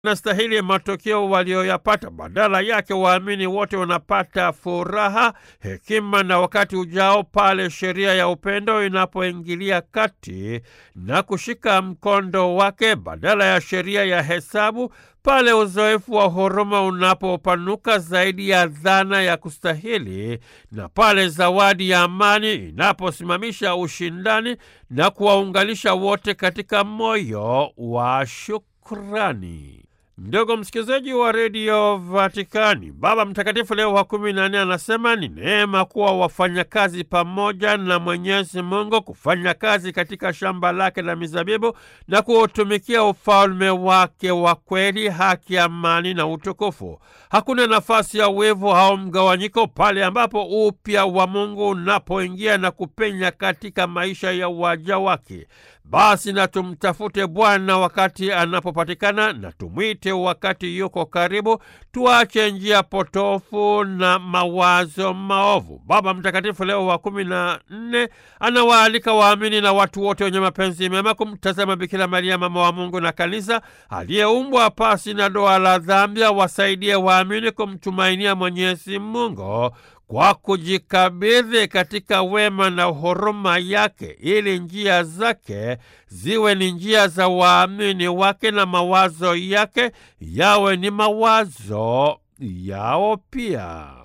nastahili matokeo walioyapata. Badala yake, waamini wote wanapata furaha, hekima na wakati ujao pale sheria ya upendo inapoingilia kati na kushika mkondo wake, badala ya sheria ya hesabu, pale uzoefu wa huruma unapopanuka zaidi ya dhana ya kustahili, na pale zawadi ya amani inaposimamisha ushindani na kuwaunganisha wote katika moyo wa shukrani. Ndugu msikilizaji wa redio Vatikani, Baba Mtakatifu Leo wa kumi na nne anasema ni neema kuwa wafanyakazi pamoja na Mwenyezi Mungu, kufanya kazi katika shamba lake la mizabibu na kuutumikia ufalme wake wa kweli, haki, amani na utukufu. Hakuna nafasi ya wivu au mgawanyiko pale ambapo upya wa Mungu unapoingia na kupenya katika maisha ya waja wake. Basi na tumtafute Bwana wakati anapopatikana, na tumwite wakati yuko karibu. Tuache njia potofu na mawazo maovu. Baba Mtakatifu Leo wa kumi na nne anawaalika waamini na watu wote wenye mapenzi mema kumtazama Bikira Maria, mama wa Mungu na Kanisa, aliyeumbwa pasi na doa la dhambi, wasaidie waamini kumtumainia Mwenyezi Mungu kwa kujikabidhi katika wema na huruma yake, ili njia zake ziwe ni njia za waamini wake na mawazo yake yawe ni mawazo yao pia.